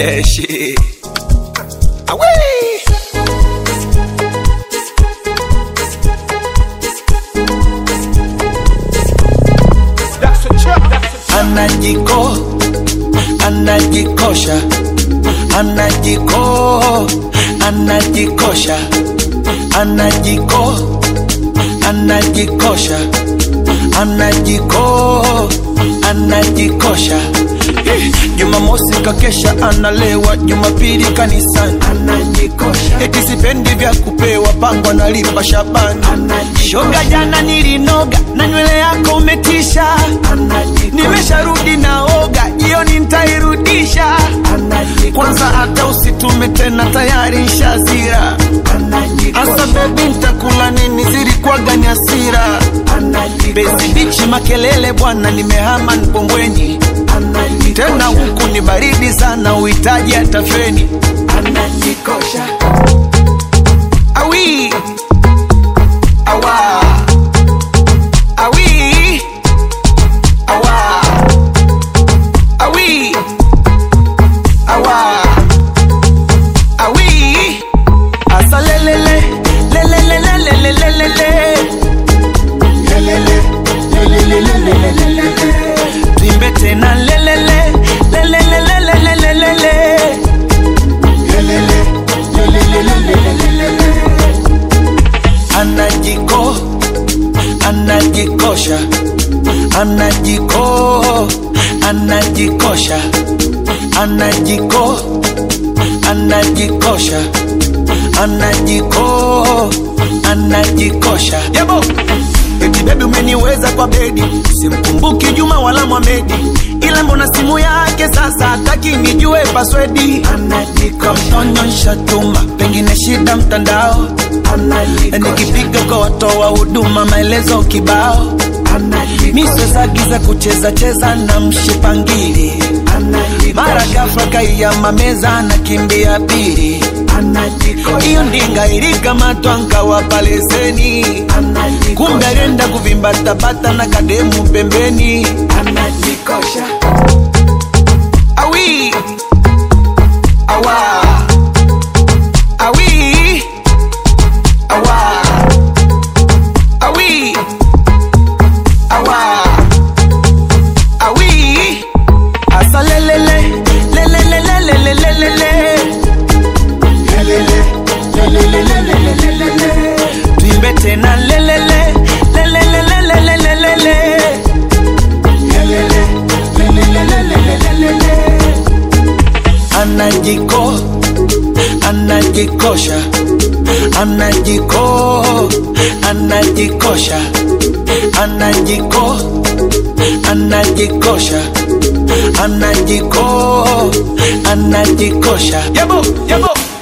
Shit. Away. That's a chop, that's a Anajiko, anajikosha, anajiko, anajikosha, anajiko, anajikosha, anajiko, anajikosha. Jumamosi kakesha analewa, Jumapili kanisani anajikosha, eti sipendi vya kupewa, pango analipa Shabani shoga, jana nilinoga na nywele yako umetisha, nimesharudi naoga, jioni ntairudisha. Kwanza hata usitume tena, tayari nshazira. Asa bebi, ntakula nini? Zilikuwaga ni hasira. Bezi bichi makelele bwana, nimehama Mbombweni tena huku ni baridi sana, uhitaji hata feni. Anajikosha awi awa awi awa awi awa awi asa lelele lelele lelele lelele Tuimbe tena lelele lelele lelele lelele Anajiko anajikosha anajiko anajikosha anajiko anajikosha anajiko anajikosha yabo eti bebi umeniweza kwa bedi simkumbuki juma wala mwamedi ila mbona simu yake sasa hataki nijue paswedi anajikonyonsha tuma pengine shida mtandao nikipiga kwa watoa huduma maelezo kibao misozagiza kucheza cheza na mshipangili mara ghafla kaiyama meza nakimbia pili hiyo ndinga ilikamatwa nkawapa leseni kumbe alienda kuvimbatabata na kademu pembeni anajikosha awi awa awi awa awi awa awi asa lelele lelele lelele lelele tuimbe tena lelele lelele lelele lelele anajiko anajikosha anajiko anajikosha anajiko anajikosha anajiko anajikosha yabo yabo